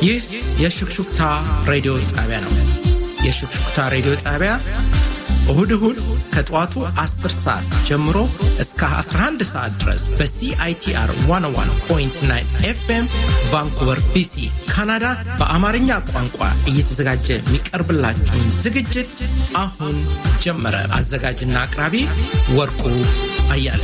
ይህ የሹክሹክታ ሬዲዮ ጣቢያ ነው። የሹክሹክታ ሬዲዮ ጣቢያ እሁድ እሁድ ከጠዋቱ 10 ሰዓት ጀምሮ እስከ 11 ሰዓት ድረስ በሲአይቲአር 101.9 ኤፍኤም ቫንኩቨር ቢሲ ካናዳ በአማርኛ ቋንቋ እየተዘጋጀ የሚቀርብላችሁን ዝግጅት አሁን ጀመረ። አዘጋጅና አቅራቢ ወርቁ አያለ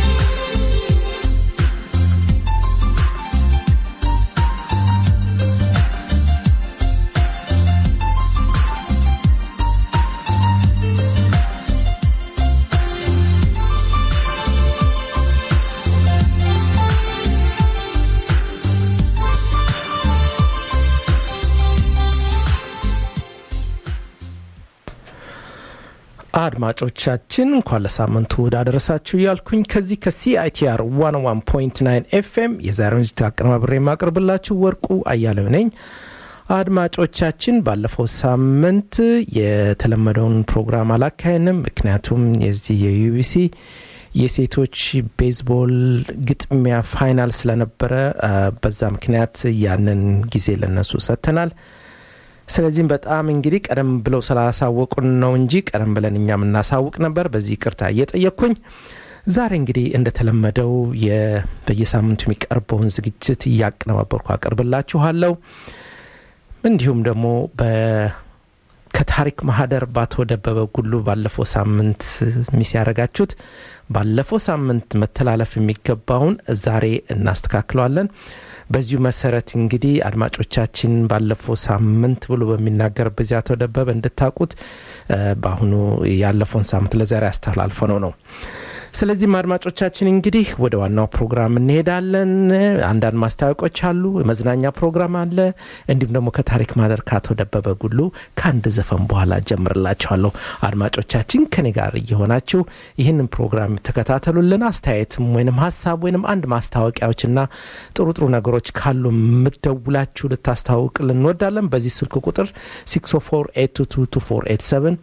አድማጮቻችን እንኳን ለሳምንቱ እሁድ አደረሳችሁ እያልኩኝ ከዚህ ከሲአይቲአር 101.9 ኤፍኤም የዛሬውን ዝግጅት አቀነባብሬ የማቀርብላችሁ ወርቁ አያሌው ነኝ። አድማጮቻችን ባለፈው ሳምንት የተለመደውን ፕሮግራም አላካሄንም። ምክንያቱም የዚህ የዩቢሲ የሴቶች ቤዝቦል ግጥሚያ ፋይናል ስለነበረ በዛ ምክንያት ያንን ጊዜ ለነሱ ሰጥተናል። ስለዚህም በጣም እንግዲህ ቀደም ብለው ስላሳወቁን ነው እንጂ ቀደም ብለን እኛ የምናሳውቅ ነበር። በዚህ ቅርታ እየጠየቅኩኝ ዛሬ እንግዲህ እንደተለመደው በየሳምንቱ የሚቀርበውን ዝግጅት እያቀነባበርኩ አቀርብላችኋለሁ። እንዲሁም ደግሞ ከታሪክ ማህደር በአቶ ደበበ ጉሉ ባለፈው ሳምንት ሚስ ያደረጋችሁት ባለፈው ሳምንት መተላለፍ የሚገባውን ዛሬ እናስተካክለዋለን። በዚሁ መሰረት እንግዲህ አድማጮቻችን ባለፈው ሳምንት ብሎ በሚናገርበት ጊዜ አቶ ደበበ እንድታውቁት በአሁኑ ያለፈውን ሳምንት ለዛሬ አስተላልፈ ነው ነው ስለዚህም አድማጮቻችን እንግዲህ ወደ ዋናው ፕሮግራም እንሄዳለን። አንዳንድ ማስታወቂያዎች አሉ፣ መዝናኛ ፕሮግራም አለ። እንዲሁም ደግሞ ከታሪክ ማህደር ከአቶ ደበበ ጉሉ ከአንድ ዘፈን በኋላ ጀምርላችኋለሁ። አድማጮቻችን ከኔ ጋር እየሆናችሁ ይህንን ፕሮግራም ተከታተሉልን። አስተያየትም ወይንም ሀሳብ ወይንም አንድ ማስታወቂያዎችና ጥሩ ጥሩ ነገሮች ካሉ የምትደውላችሁ ልታስታውቅልን እንወዳለን። በዚህ ስልክ ቁጥር 604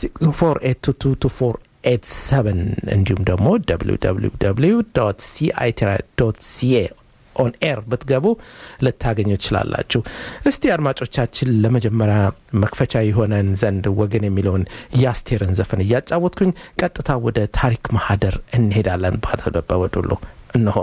822 ኤት ሰቨን እንዲሁም ደግሞ www ሲአይቲራ ሲኤ ኦን ኤር ብትገቡ ልታገኙ ትችላላችሁ። እስቲ አድማጮቻችን ለመጀመሪያ መክፈቻ የሆነን ዘንድ ወገን የሚለውን የአስቴርን ዘፈን እያጫወትኩኝ ቀጥታ ወደ ታሪክ ማህደር እንሄዳለን። በአቶ ደበበ ዱሉ እነሆ።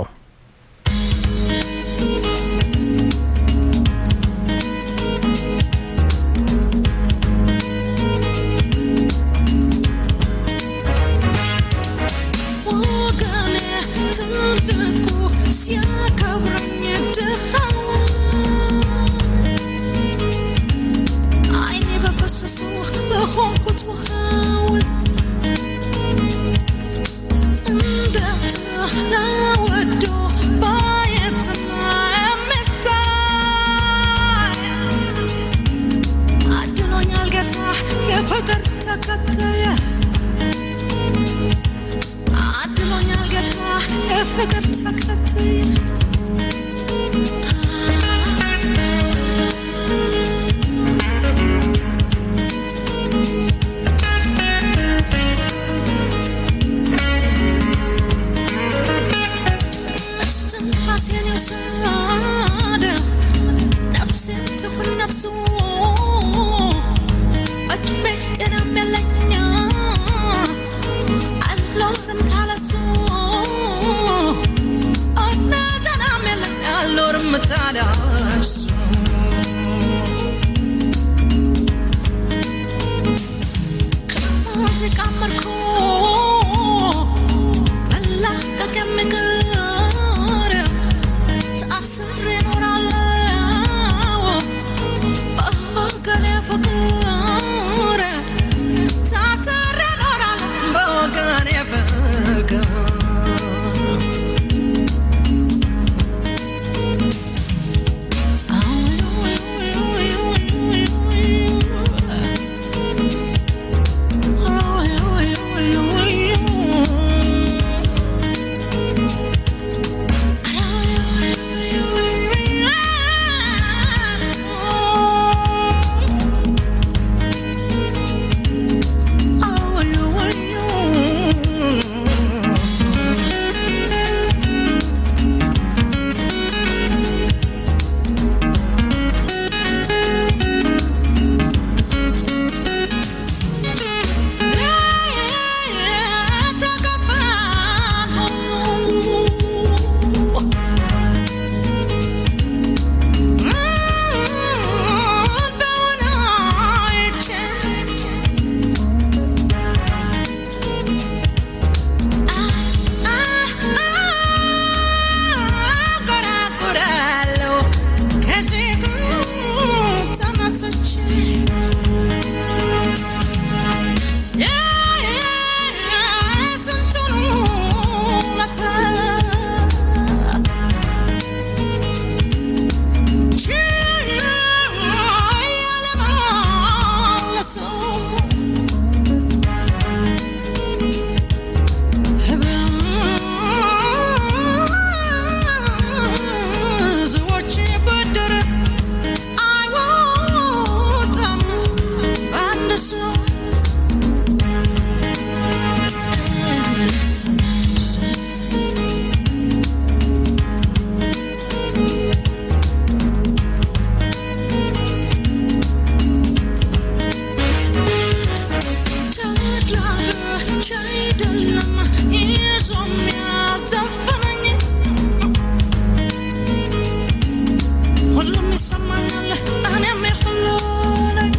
ይሰማኛል እኔም የሁሉ ነኝ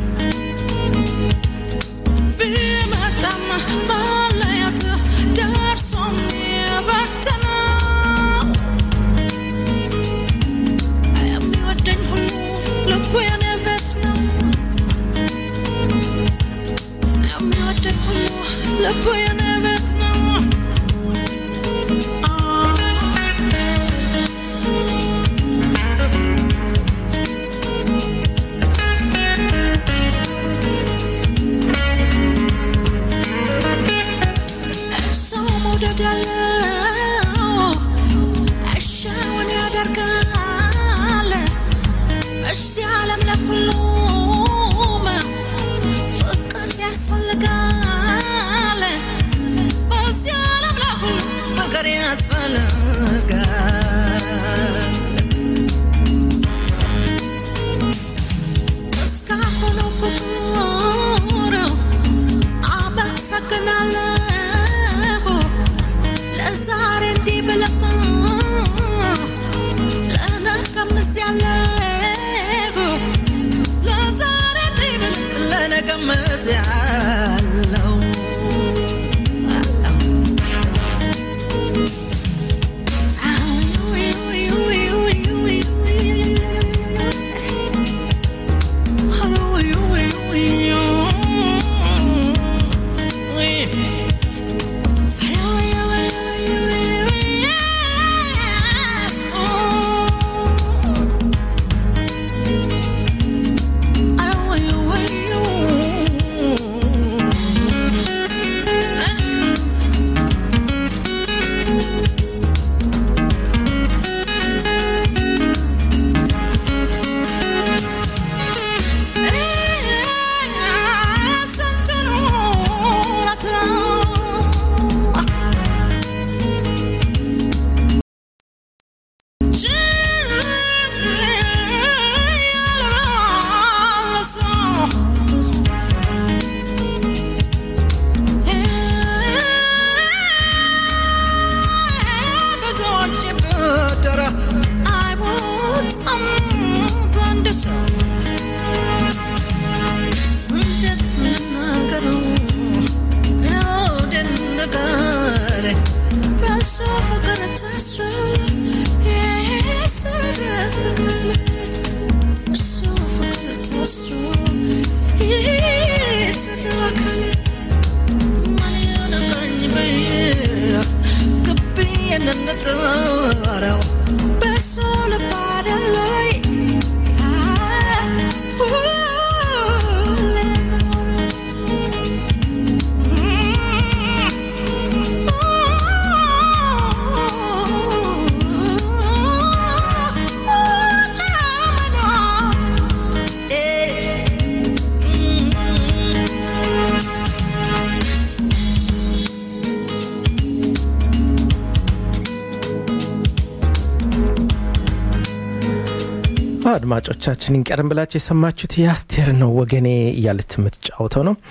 ቢመጣም መለየት ደርሶም የበተነው የሚወደኝ ሁሉ ልቡ የኔ ቤት ነው የሚወደኝ ሁሉ ልቡ የኔ ቤት ነው ሰው መውደድ ያለው እሻውን ያደርጋል እዚህ ዓለም ለሁሉም ፍቅር ያስፈልጋል በዚህ ዓለም ለሁሉም ፍቅር ያስፈልጋል እስካሁኑ ፍቅር አመሰግናለሁ ለዛሬ እንዲህ ብለማ ለነገም እዚያለሁ ለዛሬ እንዲህ ብል ለነገም እዚያለሁ አድማጮቻችንን ቀደም ብላችሁ የሰማችሁት የአስቴር ነው ወገኔ እያለች የምትጫወተው ነው።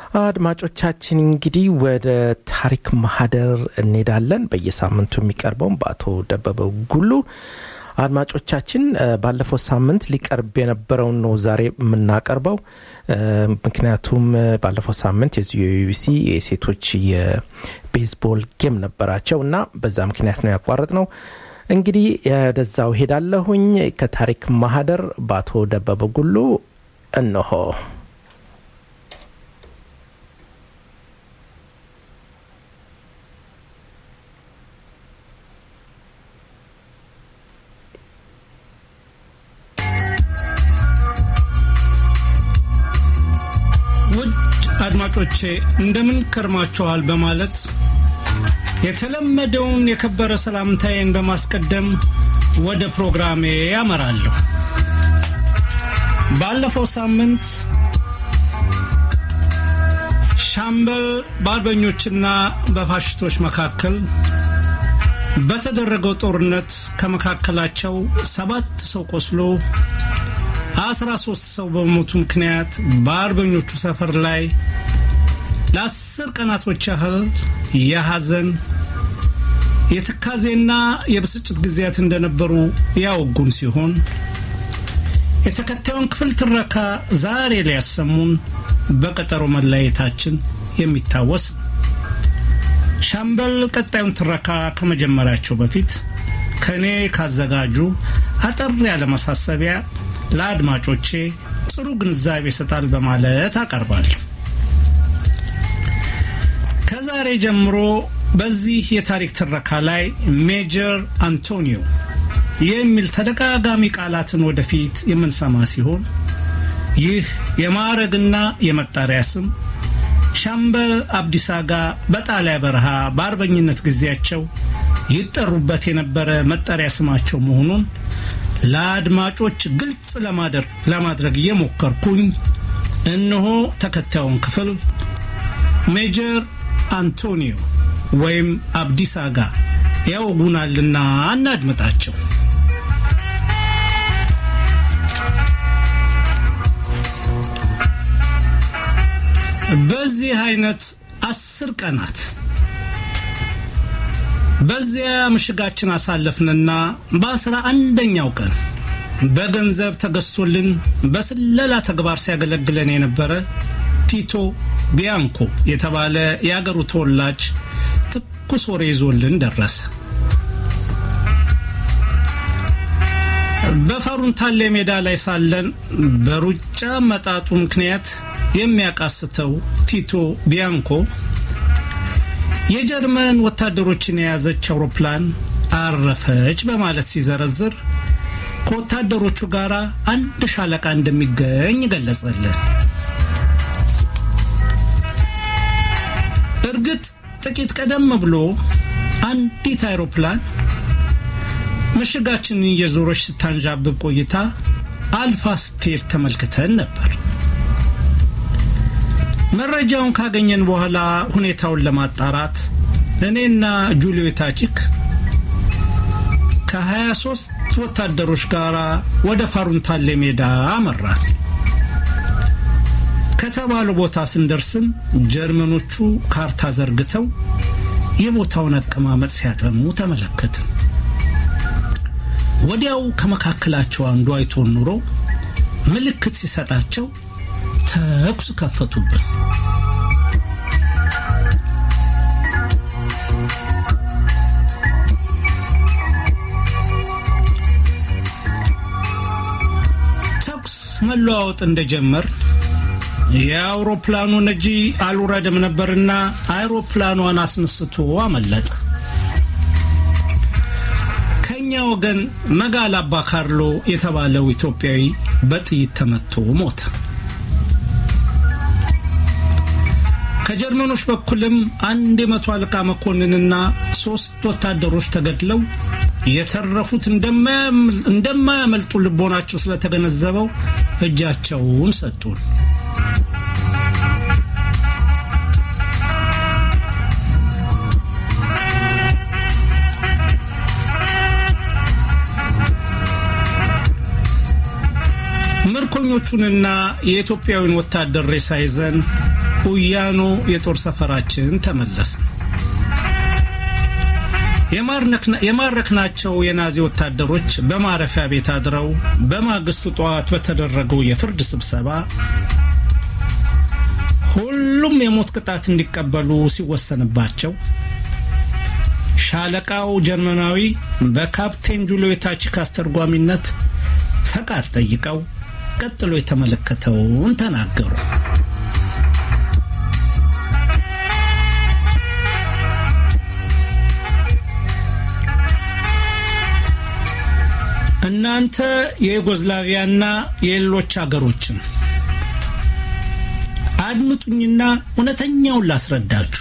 አድማጮቻችን እንግዲህ ወደ ታሪክ ማህደር እንሄዳለን። በየሳምንቱ የሚቀርበውን በአቶ ደበበ ጉሉ አድማጮቻችን ባለፈው ሳምንት ሊቀርብ የነበረውን ነው ዛሬ የምናቀርበው። ምክንያቱም ባለፈው ሳምንት የዚህ የዩቢሲ የሴቶች የቤዝቦል ጌም ነበራቸው እና በዛ ምክንያት ነው ያቋረጥ ነው። እንግዲህ ወደዛው ሄዳለሁኝ። ከታሪክ ማህደር በአቶ ደበበ ጉሉ እነሆ። ውድ አድማጮቼ እንደምን ከርማችኋል በማለት የተለመደውን የከበረ ሰላምታዬን በማስቀደም ወደ ፕሮግራሜ ያመራለሁ። ባለፈው ሳምንት ሻምበል በአርበኞችና በፋሽስቶች መካከል በተደረገው ጦርነት ከመካከላቸው ሰባት ሰው ቆስሎ አስራ ሶስት ሰው በሞቱ ምክንያት በአርበኞቹ ሰፈር ላይ ለአስር ቀናቶች ያህል የሐዘን የትካዜና የብስጭት ጊዜያት እንደነበሩ ያወጉን ሲሆን የተከታዩን ክፍል ትረካ ዛሬ ሊያሰሙን በቀጠሮ መለያየታችን የሚታወስ ነው። ሻምበል ቀጣዩን ትረካ ከመጀመራቸው በፊት ከእኔ ካዘጋጁ አጠር ያለ ማሳሰቢያ ለአድማጮቼ ጥሩ ግንዛቤ ይሰጣል በማለት አቀርባለሁ። ከዛሬ ጀምሮ በዚህ የታሪክ ትረካ ላይ ሜጀር አንቶኒዮ የሚል ተደጋጋሚ ቃላትን ወደፊት የምንሰማ ሲሆን ይህ የማዕረግና የመጣሪያ ስም ሻምበል አብዲሳ አጋ በጣሊያ በረሃ በአርበኝነት ጊዜያቸው ይጠሩበት የነበረ መጠሪያ ስማቸው መሆኑን ለአድማጮች ግልጽ ለማድረግ እየሞከርኩኝ እነሆ ተከታዩን ክፍል ሜጀር አንቶኒዮ ወይም አብዲሳ አጋ ያወጉናልና እናድምጣቸው። በዚህ አይነት አስር ቀናት በዚያ ምሽጋችን አሳለፍንና በአስራ አንደኛው ቀን በገንዘብ ተገዝቶልን በስለላ ተግባር ሲያገለግለን የነበረ ፒቶ ቢያንኮ የተባለ የአገሩ ተወላጅ ትኩስ ወሬ ይዞልን ደረሰ። በፈሩንታሌ ሜዳ ላይ ሳለን በሩጫ መጣጡ ምክንያት የሚያቃስተው ፒቶ ቢያንኮ የጀርመን ወታደሮችን የያዘች አውሮፕላን አረፈች በማለት ሲዘረዝር ከወታደሮቹ ጋር አንድ ሻለቃ እንደሚገኝ ገለጸልን። እርግጥ ጥቂት ቀደም ብሎ አንዲት አይሮፕላን ምሽጋችንን እየዞረች ስታንዣብብ ቆይታ አልፋ ስትሄድ ተመልክተን ነበር። መረጃውን ካገኘን በኋላ ሁኔታውን ለማጣራት እኔና ጁሊዮ ታቺክ ከ23 ወታደሮች ጋር ወደ ፋሩንታሌ ሜዳ አመራን። ከተባለው ቦታ ስንደርስም ጀርመኖቹ ካርታ ዘርግተው የቦታውን አቀማመጥ ሲያጠኑ ተመለከትን። ወዲያው ከመካከላቸው አንዱ አይቶን ኑሮ ምልክት ሲሰጣቸው ተኩስ ከፈቱብን። ተኩስ መለዋወጥ እንደጀመር የአውሮፕላኑ ነጂ አልወረደም ነበርና አይሮፕላኗን አስነስቶ አመለጠ። ከኛ ወገን መጋል አባ ካርሎ የተባለው ኢትዮጵያዊ በጥይት ተመቶ ሞተ። ከጀርመኖች በኩልም አንድ የመቶ አለቃ መኮንንና ሶስት ወታደሮች ተገድለው የተረፉት እንደማያመልጡ ልቦናቸው ስለተገነዘበው እጃቸውን ሰጡን። ምርኮኞቹንና የኢትዮጵያዊን ወታደር ሬሳ ይዘን ኡያኖ የጦር ሰፈራችን ተመለስን። የማረክናቸው የናዚ ወታደሮች በማረፊያ ቤት አድረው በማግስቱ ጠዋት በተደረገው የፍርድ ስብሰባ ሁሉም የሞት ቅጣት እንዲቀበሉ ሲወሰንባቸው ሻለቃው ጀርመናዊ በካፕቴን ጁልዮ ታቺክ አስተርጓሚነት ፈቃድ ጠይቀው ቀጥሎ የተመለከተውን ተናገሩ። እናንተ የዩጎዝላቪያና የሌሎች አገሮችን አድምጡኝና እውነተኛውን ላስረዳችሁ።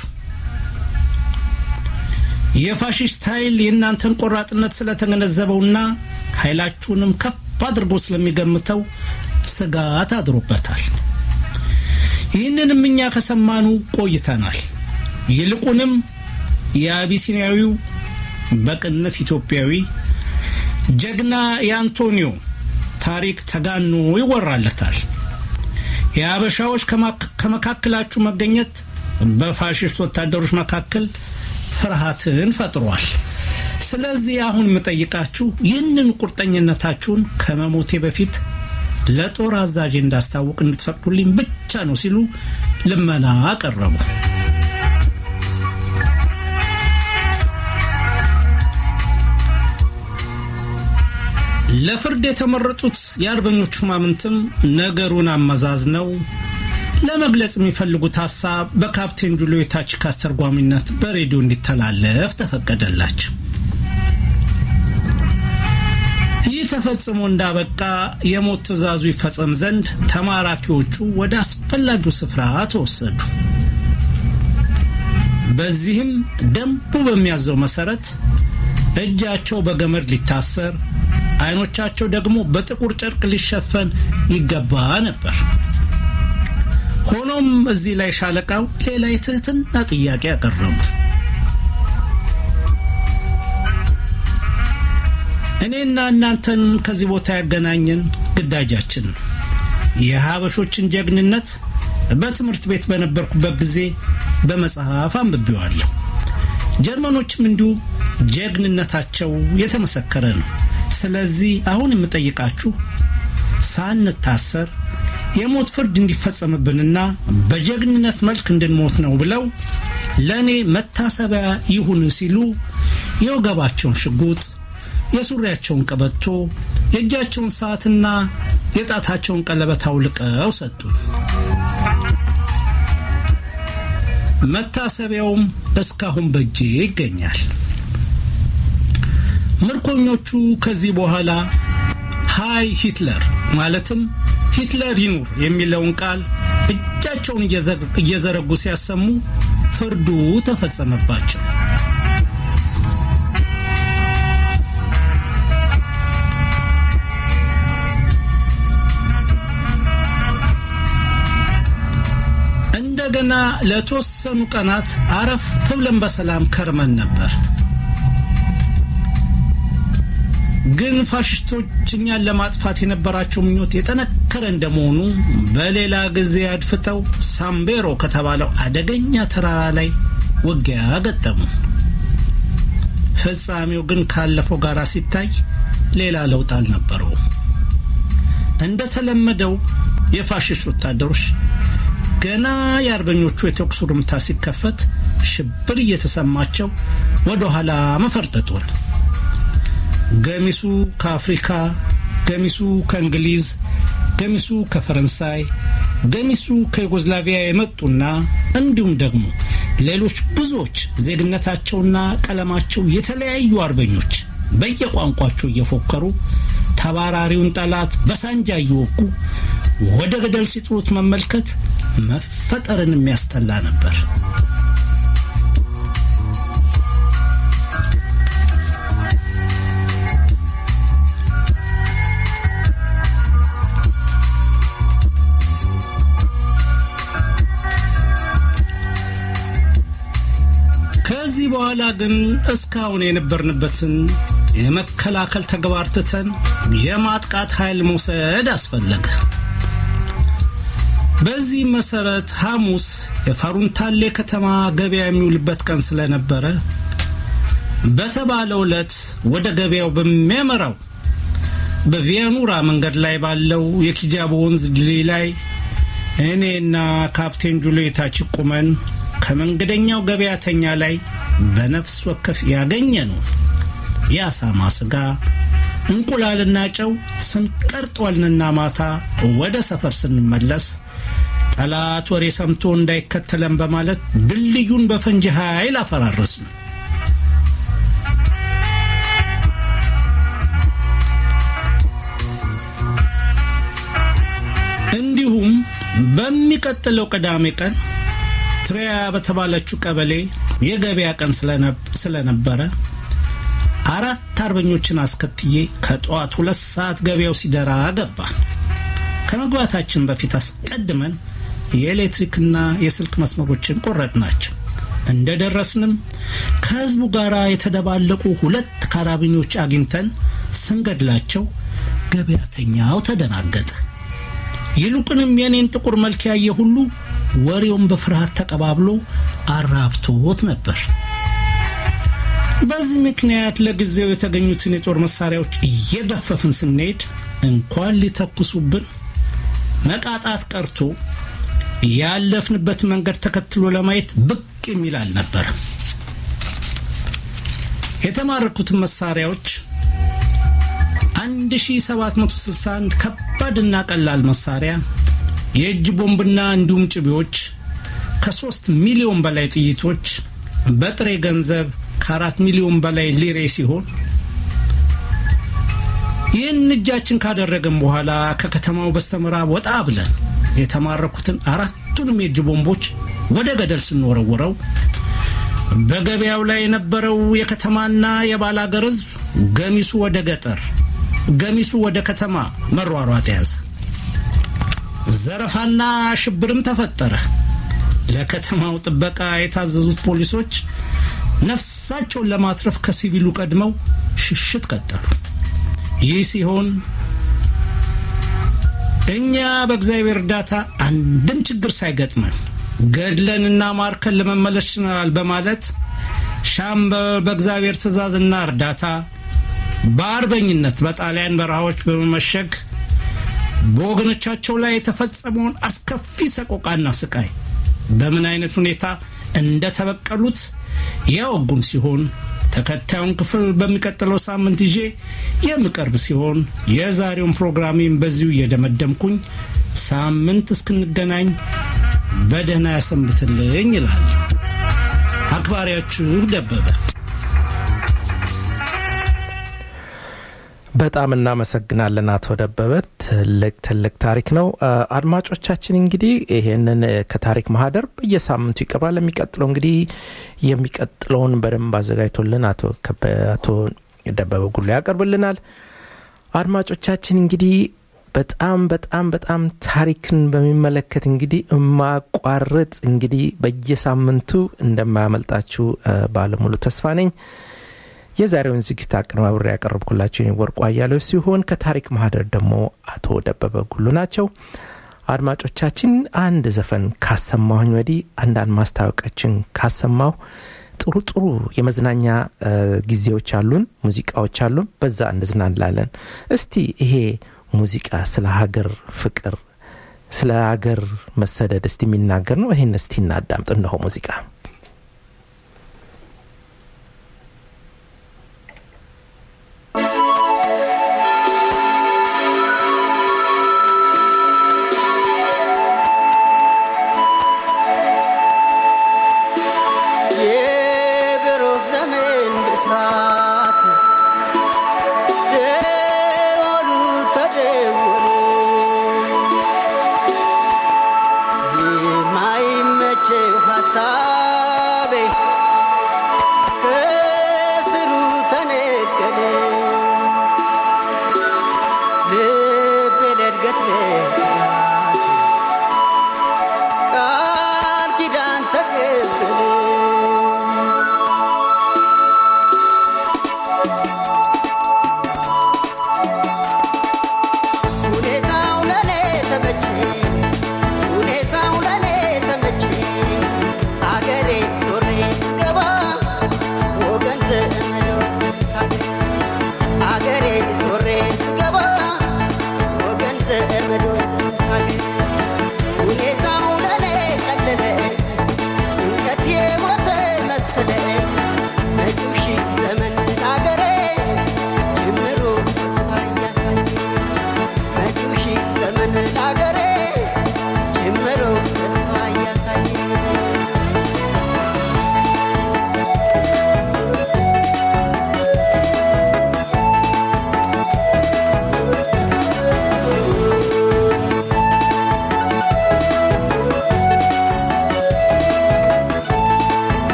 የፋሽስት ኃይል የእናንተን ቆራጥነት ስለተገነዘበውና ኃይላችሁንም ከፍ አድርጎ ስለሚገምተው ስጋት አድሮበታል። ይህንንም እኛ ከሰማኑ ቆይተናል። ይልቁንም የአቢሲኒያዊው በቅንፍ ኢትዮጵያዊ ጀግና የአንቶኒዮ ታሪክ ተጋኖ ይወራለታል። የአበሻዎች ከመካከላችሁ መገኘት በፋሽስት ወታደሮች መካከል ፍርሃትን ፈጥሯል። ስለዚህ አሁን የምጠይቃችሁ ይህንን ቁርጠኝነታችሁን ከመሞቴ በፊት ለጦር አዛዥ እንዳስታውቅ እንድትፈቅዱልኝ ብቻ ነው ሲሉ ልመና አቀረቡ። ለፍርድ የተመረጡት የአርበኞቹ ሹማምንትም ነገሩን አመዛዝነው ለመግለጽ የሚፈልጉት ሀሳብ በካፕቴን ጁልዮ የታችክ አስተርጓሚነት በሬዲዮ እንዲተላለፍ ተፈቀደላቸው። ይህ ተፈጽሞ እንዳበቃ የሞት ትዕዛዙ ይፈጸም ዘንድ ተማራኪዎቹ ወደ አስፈላጊው ስፍራ ተወሰዱ። በዚህም ደንቡ በሚያዘው መሰረት እጃቸው በገመድ ሊታሰር፣ አይኖቻቸው ደግሞ በጥቁር ጨርቅ ሊሸፈን ይገባ ነበር። ሆኖም እዚህ ላይ ሻለቃው ሌላ የትህትና ጥያቄ ያቀረቡ። እኔና እናንተን ከዚህ ቦታ ያገናኘን ግዳጃችን ነው። የሀበሾችን ጀግንነት በትምህርት ቤት በነበርኩበት ጊዜ በመጽሐፍ አንብቤዋለሁ። ጀርመኖችም እንዲሁ ጀግንነታቸው የተመሰከረ ነው። ስለዚህ አሁን የምጠይቃችሁ ሳንታሰር የሞት ፍርድ እንዲፈጸምብንና በጀግንነት መልክ እንድንሞት ነው ብለው ለእኔ መታሰቢያ ይሁን ሲሉ የወገባቸውን ሽጉጥ፣ የሱሪያቸውን ቀበቶ፣ የእጃቸውን ሰዓትና የጣታቸውን ቀለበት አውልቀው ሰጡን። መታሰቢያውም እስካሁን በእጄ ይገኛል። ምርኮኞቹ ከዚህ በኋላ ሃይ ሂትለር ማለትም ሂትለር ይኑር የሚለውን ቃል እጃቸውን እየዘረጉ ሲያሰሙ ፍርዱ ተፈጸመባቸው። እንደገና ለተወሰኑ ቀናት አረፍ ብለን በሰላም ከርመን ነበር። ግን ፋሽስቶች እኛን ለማጥፋት የነበራቸው ምኞት የጠነከረ እንደመሆኑ በሌላ ጊዜ አድፍጠው ሳምቤሮ ከተባለው አደገኛ ተራራ ላይ ውጊያ ገጠሙ። ፍጻሜው ግን ካለፈው ጋር ሲታይ ሌላ ለውጥ አልነበረውም። እንደተለመደው የፋሽስት ወታደሮች ገና የአርበኞቹ የተኩስ ርምታ ሲከፈት ሽብር እየተሰማቸው ወደ ኋላ መፈርጠጡን ገሚሱ ከአፍሪካ፣ ገሚሱ ከእንግሊዝ፣ ገሚሱ ከፈረንሳይ፣ ገሚሱ ከዩጎዝላቪያ የመጡና እንዲሁም ደግሞ ሌሎች ብዙዎች ዜግነታቸውና ቀለማቸው የተለያዩ አርበኞች በየቋንቋቸው እየፎከሩ ተባራሪውን ጠላት በሳንጃ እየወጉ ወደ ገደል ሲጥሉት መመልከት መፈጠርን የሚያስጠላ ነበር። ከዚህ በኋላ ግን እስካሁን የነበርንበትን የመከላከል ተግባር ትተን የማጥቃት ኃይል መውሰድ አስፈለገ። በዚህ መሰረት ሐሙስ የፋሩንታሌ ከተማ ገበያ የሚውልበት ቀን ስለነበረ በተባለው ዕለት ወደ ገበያው በሚያመራው በቪያኑራ መንገድ ላይ ባለው የኪጃቦ ወንዝ ድልድይ ላይ እኔና ካፕቴን ጁልየታች ቁመን ከመንገደኛው ገበያተኛ ላይ በነፍስ ወከፍ ያገኘ ነው የአሳማ ስጋ፣ እንቁላልና ጨው ስንቀርጧልንና ማታ ወደ ሰፈር ስንመለስ ጠላት ወሬ ሰምቶ እንዳይከተለን በማለት ድልድዩን በፈንጂ ኃይል አፈራረስን። እንዲሁም በሚቀጥለው ቅዳሜ ቀን ትሪያ በተባለችው ቀበሌ የገበያ ቀን ስለነበረ አራት አርበኞችን አስከትዬ ከጠዋት ሁለት ሰዓት ገበያው ሲደራ ገባን። ከመግባታችን በፊት አስቀድመን የኤሌክትሪክና የስልክ መስመሮችን ቆረጥናቸው። እንደደረስንም ከህዝቡ ጋር የተደባለቁ ሁለት ካራቢኖች አግኝተን ስንገድላቸው ገበያተኛው ተደናገጠ። ይልቁንም የኔን ጥቁር መልክ ያየ ሁሉ ወሬውን በፍርሃት ተቀባብሎ አራብቶት ነበር። በዚህ ምክንያት ለጊዜው የተገኙትን የጦር መሳሪያዎች እየገፈፍን ስንሄድ እንኳን ሊተኩሱብን መቃጣት ቀርቶ ያለፍንበት መንገድ ተከትሎ ለማየት ብቅ የሚል አልነበረም። የተማረኩትን መሳሪያዎች 1761 ከባድና ቀላል መሳሪያ፣ የእጅ ቦምብና እንዲሁም ጭቤዎች፣ ከሶስት ሚሊዮን በላይ ጥይቶች፣ በጥሬ ገንዘብ ከአራት ሚሊዮን በላይ ሊሬ ሲሆን ይህን እጃችን ካደረግን በኋላ ከከተማው በስተምዕራብ ወጣ ብለን የተማረኩትን አራቱንም የእጅ ቦምቦች ወደ ገደል ስንወረውረው በገበያው ላይ የነበረው የከተማና የባላገር ሕዝብ ገሚሱ ወደ ገጠር ገሚሱ ወደ ከተማ መሯሯጥ ያዘ። ዘረፋና ሽብርም ተፈጠረ። ለከተማው ጥበቃ የታዘዙት ፖሊሶች ነፍሳቸውን ለማትረፍ ከሲቪሉ ቀድመው ሽሽት ቀጠሉ። ይህ ሲሆን እኛ በእግዚአብሔር እርዳታ አንድም ችግር ሳይገጥመን ገድለንና ማርከን ለመመለስ ችለናል በማለት ሻምበል በእግዚአብሔር ትእዛዝና እርዳታ በአርበኝነት በጣሊያን በረሃዎች በመመሸግ በወገኖቻቸው ላይ የተፈጸመውን አስከፊ ሰቆቃና ስቃይ በምን አይነት ሁኔታ እንደተበቀሉት ያወጉን ሲሆን ተከታዩን ክፍል በሚቀጥለው ሳምንት ይዤ የምቀርብ ሲሆን የዛሬውን ፕሮግራሜን በዚሁ እየደመደምኩኝ ሳምንት እስክንገናኝ በደህና ያሰንብትልኝ ይላል አክባሪያችሁ ደበበ። በጣም እናመሰግናለን አቶ ደበበ። ትልቅ ትልቅ ታሪክ ነው። አድማጮቻችን እንግዲህ ይሄንን ከታሪክ ማህደር በየሳምንቱ ይቀርባል። የሚቀጥለው እንግዲህ የሚቀጥለውን በደንብ አዘጋጅቶልን አቶ አቶ ደበበ ጉሎ ያቀርብልናል። አድማጮቻችን እንግዲህ በጣም በጣም በጣም ታሪክን በሚመለከት እንግዲህ የማቋርጥ እንግዲህ በየሳምንቱ እንደማያመልጣችሁ ባለሙሉ ተስፋ ነኝ። የዛሬውን ዝግጅት አቀነባብሬ ያቀረብኩላቸው ወርቁ አያሌው ሲሆን ከታሪክ ማህደር ደግሞ አቶ ደበበ ጉሉ ናቸው። አድማጮቻችን አንድ ዘፈን ካሰማሁኝ ወዲህ አንዳንድ ማስታወቂያችን ካሰማሁ ጥሩ ጥሩ የመዝናኛ ጊዜዎች አሉን፣ ሙዚቃዎች አሉን። በዛ እንዝናናለን። እስቲ ይሄ ሙዚቃ ስለ ሀገር ፍቅር፣ ስለ ሀገር መሰደድ እስቲ የሚናገር ነው። ይህን እስቲ እናዳምጥ። እነሆ ሙዚቃ የብሩክ ዘመን ብስራት ደወሉ ተደወለ የማይመቸው ሀሳብ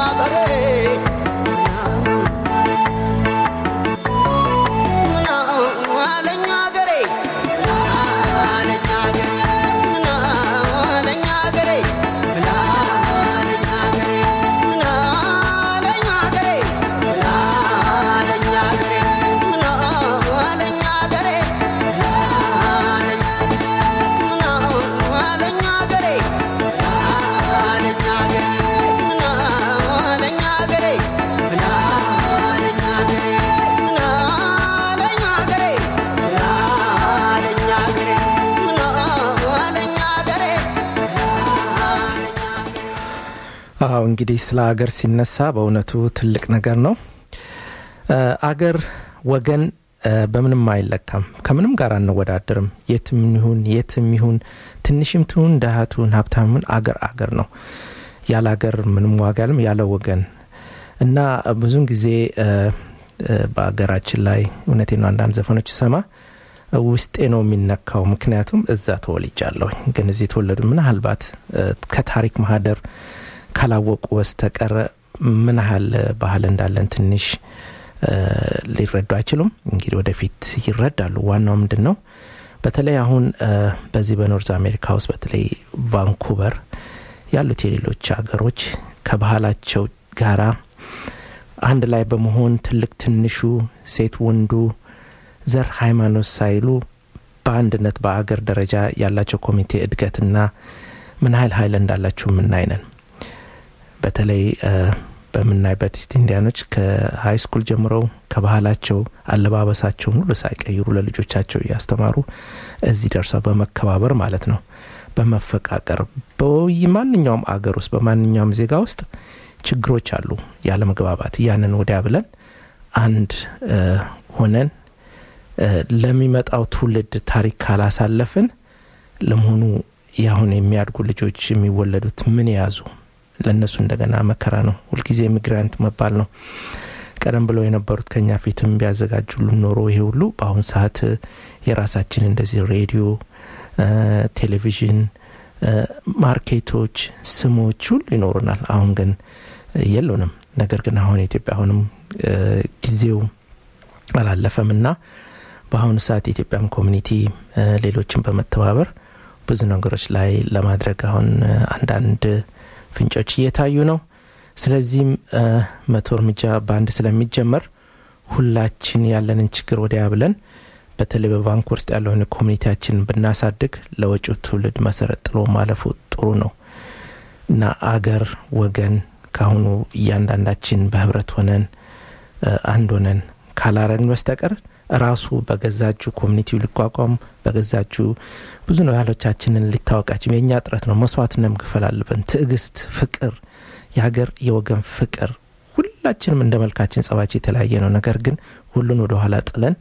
አዎ እንግዲህ ስለ አገር ሲነሳ በእውነቱ ትልቅ ነገር ነው። አገር ወገን በምንም አይለካም። ከምንም ጋር አንወዳደርም። የትም ይሁን የትም ይሁን ትንሽም ትሁን ደሃ ትሁን ሀብታምን አገር አገር ነው። ያለ አገር ምንም ዋጋ ያለም ያለ ወገን እና ብዙን ጊዜ በአገራችን ላይ እውነቴ ነው አንዳንድ ዘፈኖች ሰማ ውስጤ ነው የሚነካው። ምክንያቱም እዛ ተወልጃለሁኝ። ግን እዚህ የተወለዱ ምናልባት ከታሪክ ማህደር ካላወቁ በስተቀር ምን ያህል ባህል እንዳለን ትንሽ ሊረዱ አይችሉም። እንግዲህ ወደፊት ይረዳሉ። ዋናው ምንድን ነው በተለይ አሁን በዚህ በኖርዝ አሜሪካ ውስጥ በተለይ ቫንኩቨር ያሉት የሌሎች ሀገሮች ከባህላቸው ጋራ አንድ ላይ በመሆን ትልቅ ትንሹ፣ ሴት ወንዱ፣ ዘር፣ ሃይማኖት ሳይሉ በአንድነት በአገር ደረጃ ያላቸው ኮሚቴ እድገትና ምን ያህል ኃይል እንዳላቸው የምናይነን በተለይ በምናይበት ኢስት ኢንዲያኖች ከሀይ ስኩል ጀምረው ከባህላቸው አለባበሳቸውን ሁሉ ሳይቀይሩ ለልጆቻቸው እያስተማሩ እዚህ ደርሰው በመከባበር ማለት ነው በመፈቃቀር በማንኛውም አገር ውስጥ በማንኛውም ዜጋ ውስጥ ችግሮች አሉ፣ ያለ መግባባት። ያንን ወዲያ ብለን አንድ ሆነን ለሚመጣው ትውልድ ታሪክ ካላሳለፍን ለመሆኑ የአሁን የሚያድጉ ልጆች የሚወለዱት ምን የያዙ ለእነሱ እንደገና መከራ ነው። ሁልጊዜ ኢሚግራንት መባል ነው። ቀደም ብለው የነበሩት ከኛ ፊትም ቢያዘጋጁልን ኖሮ ይሄ ሁሉ በአሁን ሰዓት የራሳችን እንደዚህ ሬዲዮ፣ ቴሌቪዥን፣ ማርኬቶች፣ ስሞች ሁሉ ይኖሩናል። አሁን ግን የለንም። ነገር ግን አሁን ኢትዮጵያ አሁንም ጊዜው አላለፈም እና በአሁኑ ሰዓት የኢትዮጵያም ኮሚኒቲ ሌሎችን በመተባበር ብዙ ነገሮች ላይ ለማድረግ አሁን አንዳንድ ፍንጮች እየታዩ ነው። ስለዚህም መቶ እርምጃ በአንድ ስለሚጀመር ሁላችን ያለንን ችግር ወዲያ ብለን በተለይ በቫንኩቨር ውስጥ ያለውን ኮሚኒቲያችን ብናሳድግ ለወጪው ትውልድ መሰረት ጥሎ ማለፉ ጥሩ ነው እና አገር ወገን ካሁኑ እያንዳንዳችን በህብረት ሆነን አንድ ሆነን ካላረግን በስተቀር ራሱ በገዛጁ ኮሚኒቲው ሊቋቋም በገዛጁ ብዙ ነው ያሎቻችንን ሊታወቃችን የእኛ ጥረት ነው። መስዋዕትነት መክፈል አለብን። ትዕግስት፣ ፍቅር፣ የሀገር የወገን ፍቅር ሁላችንም እንደ መልካችን ጸባችን የተለያየ ነው። ነገር ግን ሁሉን ወደ ኋላ ጥለን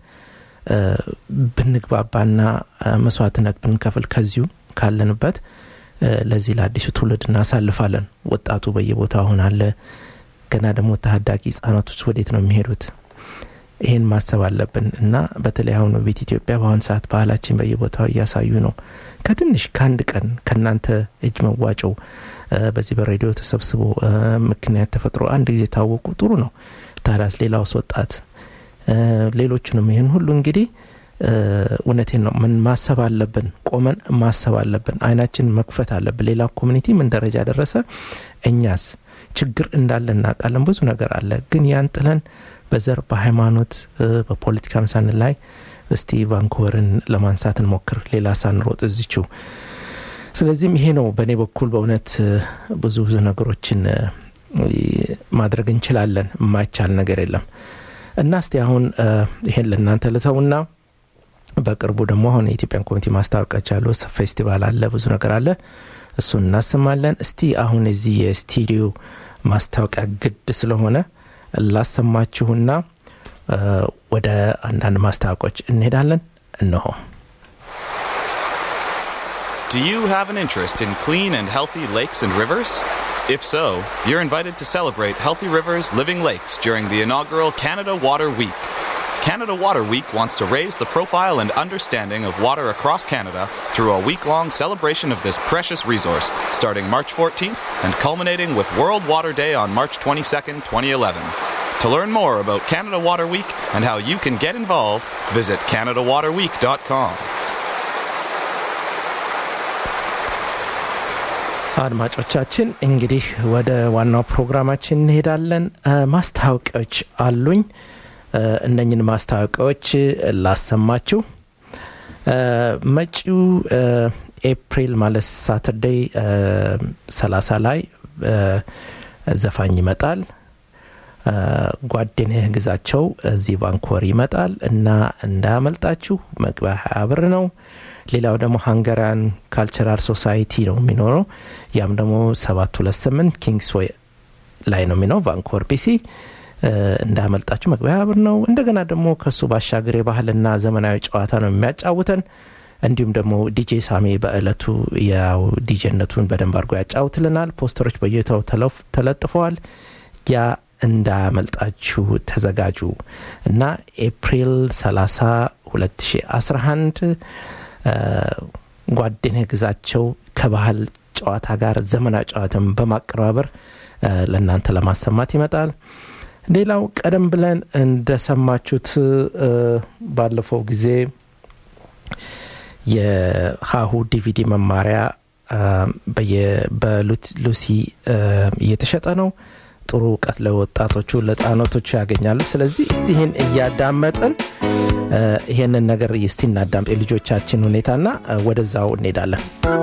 ብንግባባና መስዋዕትነት ብንከፍል ከዚሁ ካለንበት ለዚህ ለአዲሱ ትውልድ እናሳልፋለን። ወጣቱ በየቦታው አሁን አለ። ገና ደግሞ ታዳጊ ህጻናቶች ወዴት ነው የሚሄዱት? ይህን ማሰብ አለብን እና በተለይ አሁን ቤት ኢትዮጵያ በአሁን ሰዓት ባህላችን በየቦታው እያሳዩ ነው። ከትንሽ ከአንድ ቀን ከእናንተ እጅ መዋጮው በዚህ በሬዲዮ ተሰብስቦ ምክንያት ተፈጥሮ አንድ ጊዜ ታወቁ ጥሩ ነው። ታዲያስ ሌላውስ ወጣት ሌሎቹንም ይህን ሁሉ እንግዲህ እውነቴን ነው ምን ማሰብ አለብን። ቆመን ማሰብ አለብን። አይናችን መክፈት አለብን። ሌላ ኮሚኒቲ ምን ደረጃ ደረሰ? እኛስ ችግር እንዳለ እናውቃለን። ብዙ ነገር አለ። ግን ያን ጥለን በዘር በሃይማኖት በፖለቲካ ምሳን ላይ እስቲ ቫንኩቨርን ለማንሳት እንሞክር፣ ሌላ ሳንሮጥ እዚችው። ስለዚህም ይሄ ነው በእኔ በኩል በእውነት ብዙ ብዙ ነገሮችን ማድረግ እንችላለን። የማይቻል ነገር የለም እና እስቲ አሁን ይሄን ለእናንተ ልተውና በቅርቡ ደግሞ አሁን የኢትዮጵያን ኮሚቴ ማስታወቂያዎች አሉ። ፌስቲቫል አለ፣ ብዙ ነገር አለ። እሱን እናሰማለን። እስቲ አሁን የዚህ የስቱዲዮ ማስታወቂያ ግድ ስለሆነ ላሰማችሁና ወደ አንዳንድ ማስታወቂያዎች እንሄዳለን። እነሆ። Do you have an interest in clean and healthy lakes and rivers? If so, you're invited to celebrate Healthy Rivers Living Lakes during the inaugural Canada Water Week. Canada Water Week wants to raise the profile and understanding of water across Canada through a week long celebration of this precious resource, starting March 14th and culminating with World Water Day on March 22nd, 2011. To learn more about Canada Water Week and how you can get involved, visit CanadaWaterWeek.com. አድማጮቻችን እንግዲህ ወደ ዋናው ፕሮግራማችን እንሄዳለን። ማስታወቂያዎች አሉኝ። እነኝን ማስታወቂያዎች ላሰማችሁ። መጪው ኤፕሪል ማለት ሳተርዴይ 30 ላይ ዘፋኝ ይመጣል። ጓደኛህ ግዛቸው እዚህ ቫንኮቨር ይመጣል እና እንዳያመልጣችሁ። መግቢያ ሀያ ብር ነው። ሌላው ደግሞ ሃንጋሪያን ካልቸራል ሶሳይቲ ነው የሚኖረው። ያም ደግሞ ሰባት ሁለት ስምንት ኪንግስዌይ ላይ ነው የሚኖረው ቫንኮቨር ቢሲ። እንዳያመልጣችሁ መግቢያ ብር ነው። እንደገና ደግሞ ከሱ ባሻገር የባህልና ዘመናዊ ጨዋታ ነው የሚያጫውተን። እንዲሁም ደግሞ ዲጄ ሳሜ በእለቱ ያው ዲጄነቱን በደንብ አድርጎ ያጫውትልናል። ፖስተሮች በየታው ተለጥፈዋል። ያ እንዳያመልጣችሁ ተዘጋጁ እና ኤፕሪል 30 2011 ጓደኛህ ግዛቸው ከባህል ጨዋታ ጋር ዘመናዊ ጨዋታን በማቀነባበር ለእናንተ ለማሰማት ይመጣል። ሌላው ቀደም ብለን እንደሰማችሁት ባለፈው ጊዜ የሀሁ ዲቪዲ መማሪያ በሉሲ እየተሸጠ ነው። ጥሩ እውቀት ለወጣቶቹ ለህጻናቶቹ ያገኛሉ። ስለዚህ እስቲ ይህን እያዳመጥን ይሄንን ነገር እስቲ እናዳምጥ የልጆቻችን ሁኔታና ወደዛው እንሄዳለን።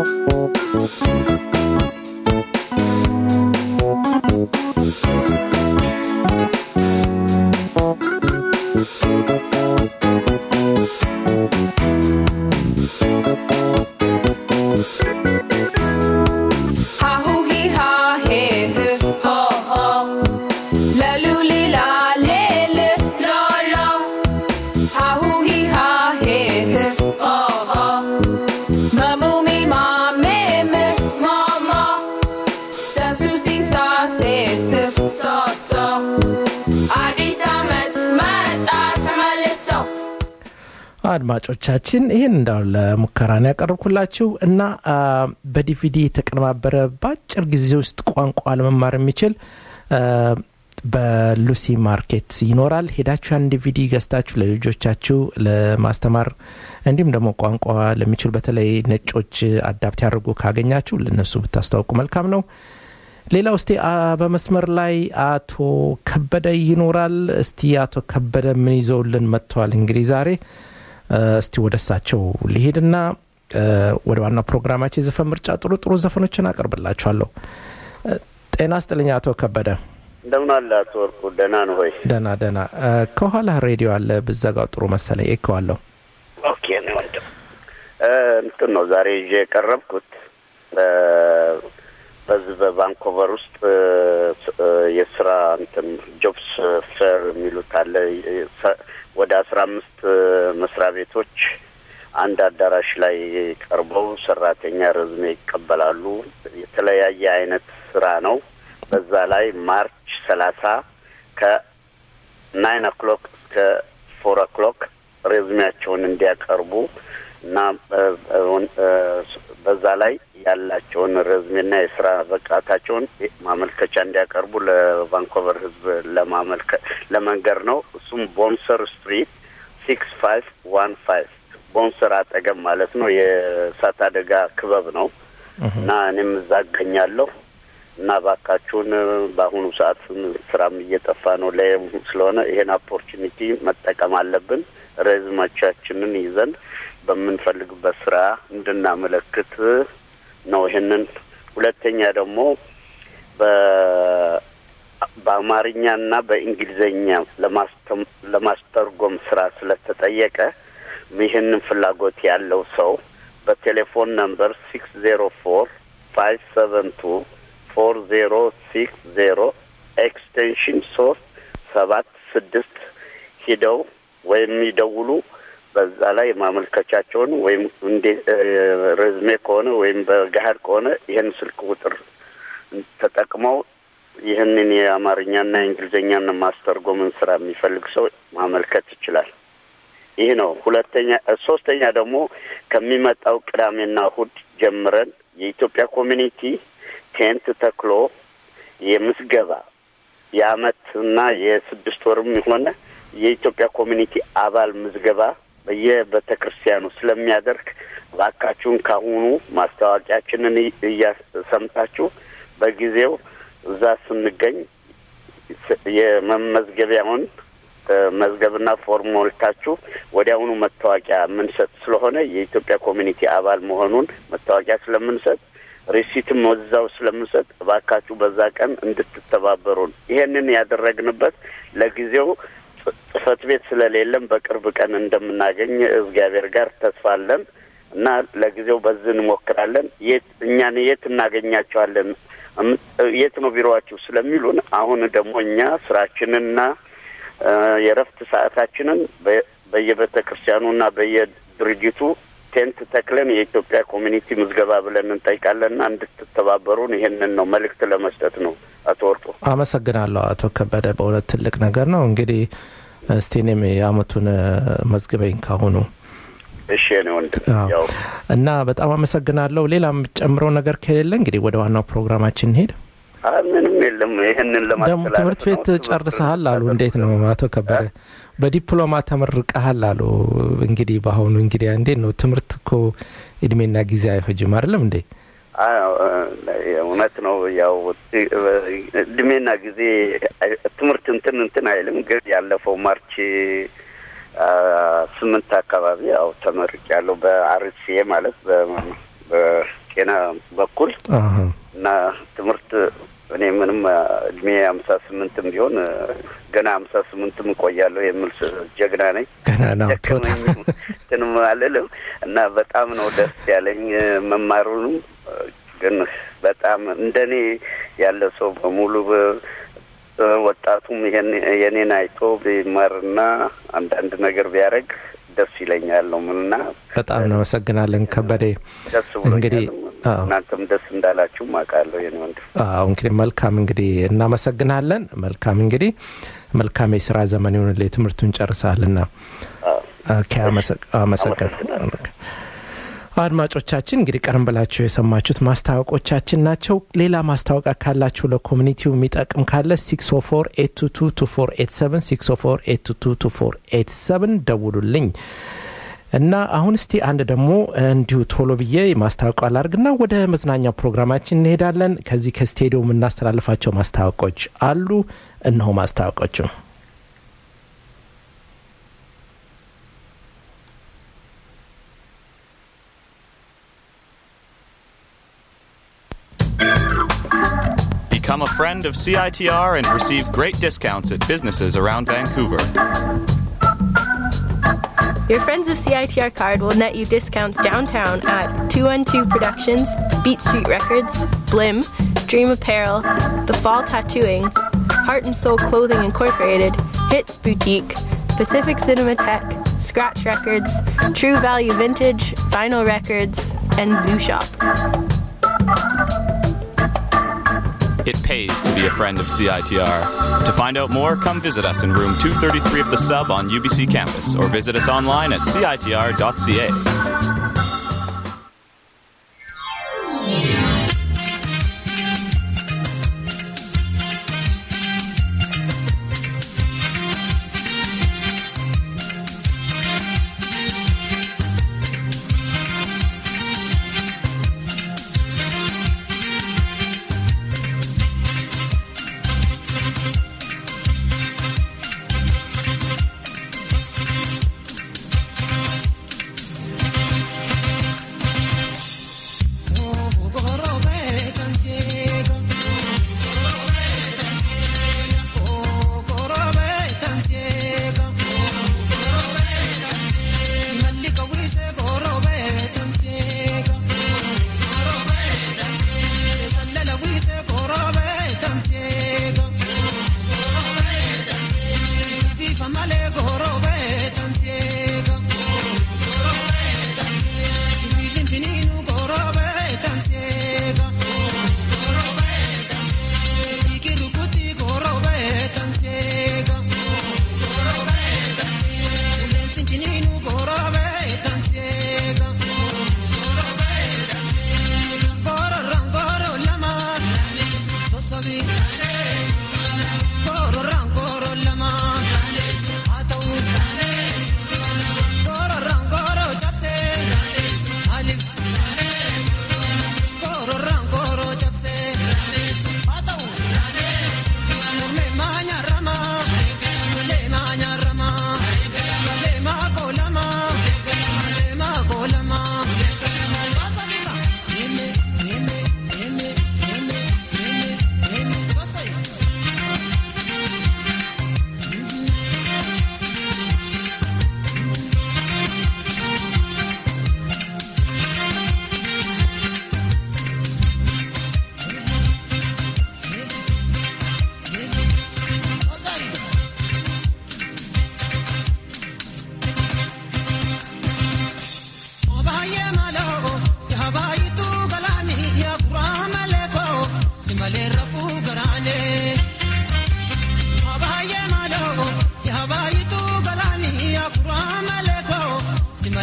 አድማጮቻችን ይህን እንዳው ለሙከራ ነው ያቀረብኩላችሁ እና በዲቪዲ የተቀነባበረ በአጭር ጊዜ ውስጥ ቋንቋ ለመማር የሚችል በሉሲ ማርኬት ይኖራል። ሄዳችሁ ያን ዲቪዲ ገዝታችሁ ለልጆቻችሁ ለማስተማር እንዲሁም ደግሞ ቋንቋ ለሚችሉ በተለይ ነጮች አዳፕት ያደርጉ ካገኛችሁ ለነሱ ብታስታውቁ መልካም ነው። ሌላ ውስጤ በመስመር ላይ አቶ ከበደ ይኖራል። እስቲ አቶ ከበደ ምን ይዘውልን መጥተዋል? እንግዲህ ዛሬ እስቲ ወደ እሳቸው ሊሄድና ወደ ዋናው ፕሮግራማችን የዘፈን ምርጫ ጥሩ ጥሩ ዘፈኖችን አቀርብላችኋለሁ። ጤና ስጥልኝ አቶ ከበደ። እንደምን አለ አቶ ወርቁ? ደህና ነው ሆይ? ደህና ደህና። ከኋላ ሬዲዮ አለ ብዘጋው ጥሩ መሰለኝ። ኤከዋለሁ። ኦኬ ነው ወንድም። እንትን ነው ዛሬ ይዤ የቀረብኩት በዚህ በቫንኮቨር ውስጥ የስራ እንትን ጆብስ ፌር የሚሉት አለ ወደ አስራ አምስት መስሪያ ቤቶች አንድ አዳራሽ ላይ ቀርበው ሰራተኛ ረዝሜ ይቀበላሉ። የተለያየ አይነት ስራ ነው። በዛ ላይ ማርች ሰላሳ ከናይን ኦክሎክ እስከ ፎር ኦክሎክ ሬዝሜያቸውን እንዲያቀርቡ እና በዛ ላይ ያላቸውን ረዝሜና የስራ ብቃታቸውን ማመልከቻ እንዲያቀርቡ ለቫንኮቨር ሕዝብ ለማመልከ ለመንገር ነው። እሱም ቦንሰር ስትሪት ሲክስ ፋይቭ ዋን ፋይቭ ቦንሰር አጠገብ ማለት ነው። የእሳት አደጋ ክበብ ነው እና እኔም እዛ እገኛለሁ እና ባካችሁን በአሁኑ ሰዓት ስራም እየጠፋ ነው ላይ ስለሆነ ይሄን ኦፖርቹኒቲ መጠቀም አለብን። ሬዝማቻችንን ይዘን በምንፈልግበት ስራ እንድናመለክት ነው። ይህንን ሁለተኛ ደግሞ በአማርኛና በእንግሊዝኛ ለማስተርጎም ስራ ስለተጠየቀ ይህንን ፍላጎት ያለው ሰው በቴሌፎን ነምበር ሲክስ ዜሮ ፎር ፋይቭ ሰቨን ቱ ፎር ዜሮ ሲክስ ዜሮ ኤክስቴንሽን ሶስት ሰባት ስድስት ሂደው ወይም ይደውሉ። በዛ ላይ ማመልከቻቸውን ወይም እንዴ ሬዝሜ ከሆነ ወይም በገሀድ ከሆነ ይህን ስልክ ቁጥር ተጠቅመው ይህንን የአማርኛና የእንግሊዝኛን ማስተርጎምን ስራ የሚፈልግ ሰው ማመልከት ይችላል። ይህ ነው። ሁለተኛ ሶስተኛ ደግሞ ከሚመጣው ቅዳሜና እሁድ ጀምረን የኢትዮጵያ ኮሚኒቲ ቴንት ተክሎ የምስገባ የአመትና የስድስት ወርም የሆነ የኢትዮጵያ ኮሚኒቲ አባል ምዝገባ በየቤተ ክርስቲያኑ ስለሚያደርግ እባካችሁን ካሁኑ ማስታወቂያችንን እያሰምታችሁ በጊዜው እዛ ስንገኝ የመመዝገቢያውን መዝገብና ፎርም ሞልታችሁ ወዲያውኑ መታወቂያ የምንሰጥ ስለሆነ የኢትዮጵያ ኮሚኒቲ አባል መሆኑን መታወቂያ ስለምንሰጥ ሪሲትም ወዛው ስለምንሰጥ እባካችሁ በዛ ቀን እንድትተባበሩን። ይሄንን ያደረግንበት ለጊዜው ጽህፈት ቤት ስለሌለም በቅርብ ቀን እንደምናገኝ እግዚአብሔር ጋር ተስፋ አለን እና ለጊዜው በዚህ እንሞክራለን። የት እኛን የት እናገኛቸዋለን? የት ነው ቢሮዋችሁ ስለሚሉን አሁን ደግሞ እኛ ስራችንና የእረፍት ሰዓታችንን በየቤተ ክርስቲያኑና በየድርጅቱ ቴንት ተክለን የኢትዮጵያ ኮሚኒቲ ምዝገባ ብለን እንጠይቃለንና እንድትተባበሩን ይሄንን ነው መልእክት ለመስጠት ነው። አቶ ወርቁ አመሰግናለሁ። አቶ ከበደ በእውነት ትልቅ ነገር ነው። እንግዲህ እስቲ እኔም የአመቱን መዝግበኝ ካሁኑ እሺ እኔ ወንድም ያው እና በጣም አመሰግናለሁ። ሌላ የምጨምረው ነገር ከሌለ እንግዲህ ወደ ዋናው ፕሮግራማችን እንሄድ። ምንም የለም። ይህንን ደግሞ ለማስተላለፍ ትምህርት ቤት ነው። ጨርሰሃል አሉ። እንዴት ነው አቶ ከበደ? በዲፕሎማ ተመርቀሃል አሉ። እንግዲህ በአሁኑ እንግዲህ እንዴት ነው ትምህርት እኮ እድሜና ጊዜ አይፈጅም አይደለም እንዴ? አዎ፣ እውነት ነው። ያው እድሜና ጊዜ ትምህርት እንትን እንትን አይልም። ግን ያለፈው ማርች አ፣ ስምንት አካባቢ ያው ተመርቅ ያለው በአርሲኤ ማለት በ- በጤና በኩል አሀ። እና ትምህርት እኔ ምንም እድሜ ሀምሳ ስምንትም ቢሆን ገና ሀምሳ ስምንትም እቆያለሁ የሚል ስ- ጀግና ነኝ። ገና ነው ቶታ ደከመኝም እንትንም አልልም እና በጣም ነው ደስ ያለኝ መማሩንም ግን በጣም እንደኔ ያለ ሰው በሙሉ በ- ወጣቱም ይሄን የኔን አይቶ ቢማርና አንዳንድ ነገር ቢያደርግ ደስ ይለኛል ነው ምንና በጣም እናመሰግናለን ከበደ። ደስ እንግዲህ ብሎኛል። አዎ። እናንተም ደስ እንዳላችሁም አውቃለሁ የኔ ወንድም። አዎ እንግዲህ መልካም እንግዲህ እናመሰግናለን። መልካም እንግዲህ መልካም የስራ ዘመን ይሆንልህ። ትምህርቱን ጨርሰሃልና አዎ። ኦኬ፣ አመሰግ- አመሰግናለሁ። አድማጮቻችን እንግዲህ ቀደም ብላችሁ የሰማችሁት ማስታወቆቻችን ናቸው። ሌላ ማስታወቂያ ካላችሁ ለኮሚኒቲው የሚጠቅም ካለ 604 ደውሉልኝ እና አሁን እስቲ አንድ ደግሞ እንዲሁ ቶሎ ብዬ ማስታወቂያ ላርግና ወደ መዝናኛ ፕሮግራማችን እንሄዳለን። ከዚህ ከስቴዲየም የምናስተላልፋቸው ማስታወቆች አሉ። እነሆ ማስታወቆቹ Become a friend of CITR and receive great discounts at businesses around Vancouver. Your Friends of CITR card will net you discounts downtown at 212 Productions, Beat Street Records, Blim, Dream Apparel, The Fall Tattooing, Heart and Soul Clothing Incorporated, Hits Boutique, Pacific Cinematheque, Scratch Records, True Value Vintage, Vinyl Records, and Zoo Shop. It pays to be a friend of CITR. To find out more, come visit us in room 233 of the sub on UBC campus or visit us online at citr.ca.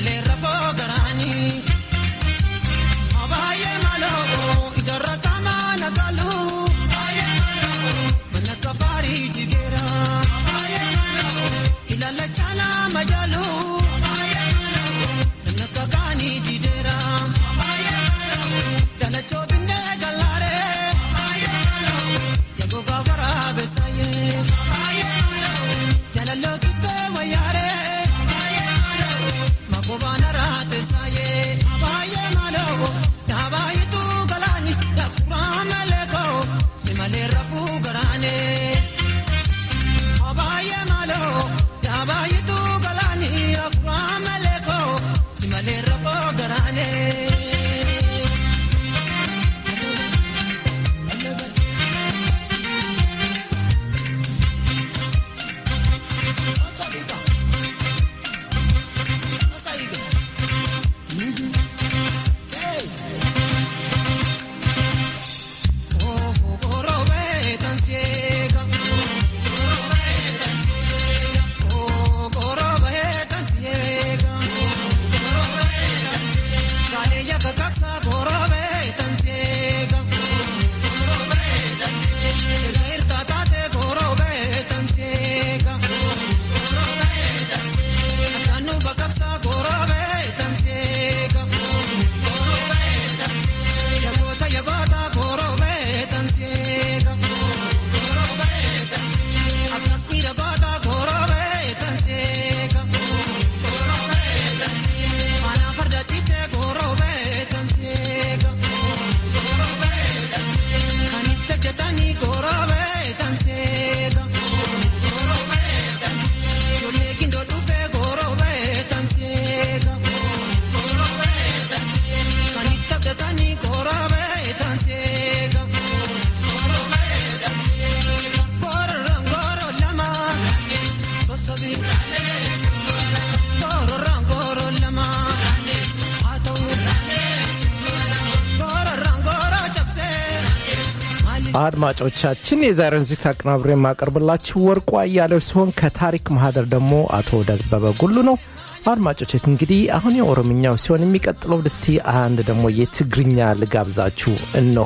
አድማጮቻችን የዛሬውን ዚክት አቀናብሬ የማቀርብላችሁ ወርቁ አያሌው ሲሆን ከታሪክ ማህደር ደግሞ አቶ ደበበ ጉሉ ነው። አድማጮች እንግዲህ አሁን የኦሮምኛው ሲሆን የሚቀጥለው ድስቲ አንድ ደግሞ የትግርኛ ልጋብዛችሁ እነሆ።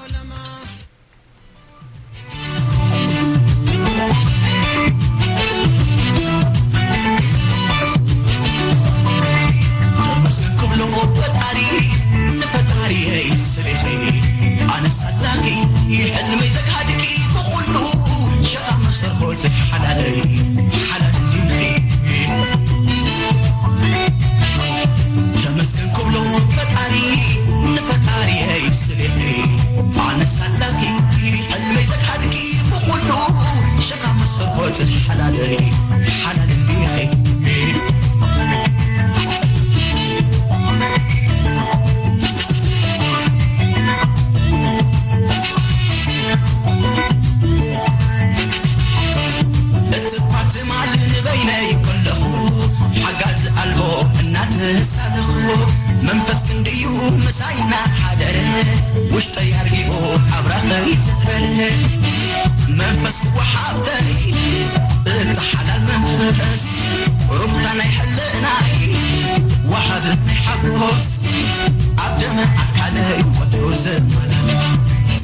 መንፈስ ክንድዩ ምሳይና ሓደረ ውሽጠይ ኣርጊኦ ኣብራኸይ ዘትበለ መንፈስ ክወሓብተይ እቲ ሓላል መንፈስ ሩህታ ናይ ሕልእናይ ወሃብ ናይ ሓጎስ ኣብ ደመ ኣካለይ ወትሩ ዘመላለስ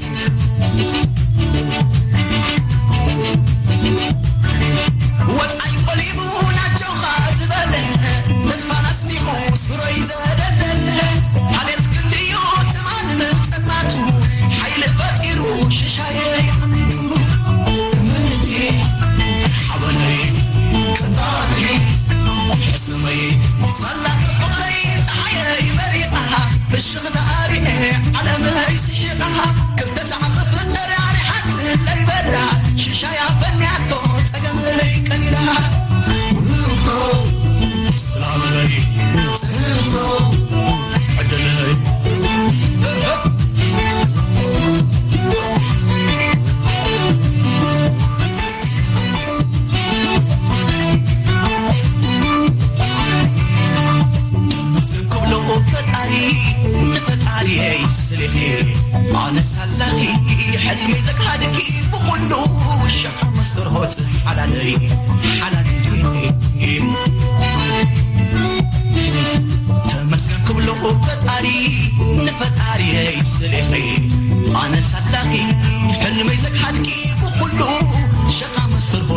ወፃይ ቆሊሙ ናቸውኻ ዝበለ ተስፋን ኣስኒቑ ስሮይ ዘደለለ ማለት ክንድዮ ትማን ጥማቱ ሓይሊ ፈጢሩ ሽሻየ ዓመቱ ምንቲ ሓበነይ ቅንጣነይ ሕስመይ ሰላት ፍቕረይ ፀሓየይ መሪቓ ፍሽኽ ተኣሪአ ዓለመይ ስሒቓ ክልተ ሰዓት ክፍጠር ኣሪሓት ለይበላ ሽሻያ ፈንያቶ ፀገመይ ቀኒራ ውቶ ስላመይ ስንቶ ዕድለይ መስገን ክብሎ ፈጣሪ ንፈጣሪየይ ስልኺ ኣነ ሳላኺ ሕልሚ ዘካድኪ ብኩሉ ሸኻ መስተርሆት ሓላለይ ሓላል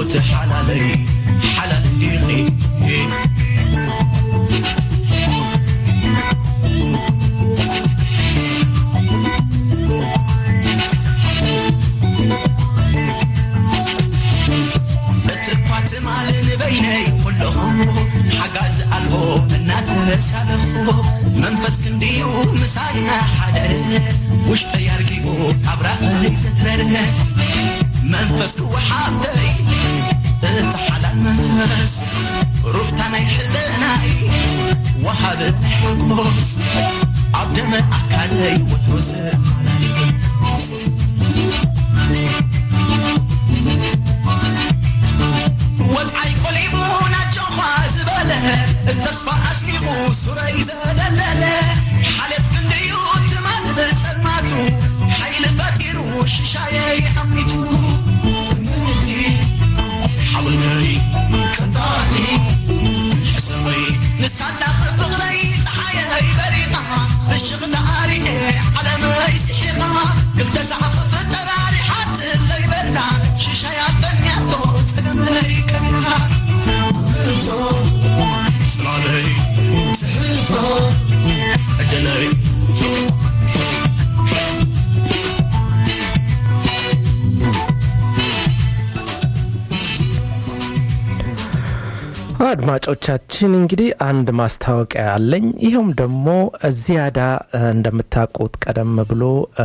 ሞት ሓላለይ ሓላል እንዲኺ እትኳ ትማል ንበይነይ ኩለኹ ሓጋዝ ኣልቦ እናተሳለኹ መንፈስ ክንድዩ ምሳና ሓደረ ውሽጠ ያርጊቡ ኣብ ራኸይ ዘትረረ መንፈስ ክወሓብተይ እቲ ሓላል መንፈስ ሩፍታ ናይ ሕልናይ ወሃብ ሕጎስ ኣብ ደመ ኣካለይ ወትሮስ ወፃይ ቆሊሙ ናጆኻ ዝበለ እተስፋ ኣስሚቑ ሱረይ ዘለለለ ሓለት ክንድዩ ትማል ጸልማቱ ሓይሊ ፈጢሩ ሽሻየይ ዓሚቱ ምንቲ ሓብልነይ ቅንጣቲ ሕሰበይ ንሳላኽ ፍቕረይ ፀሓየይ በሪቓ ፍሽኽ ተኣሪኤ ዓለመይ ስሒቓ ክልተ ሰዓት ክፍጠራ ሪሓት ለይበላ ሽሻያ ጠንያቶ ፀገመይ ከቢራ ምንቶ ጽላለይ ትሕዝቶ ዕድለይ አድማጮቻችን እንግዲህ አንድ ማስታወቂያ አለኝ። ይኸውም ደግሞ ዚያዳ እ፣ እንደምታውቁት ቀደም ብሎ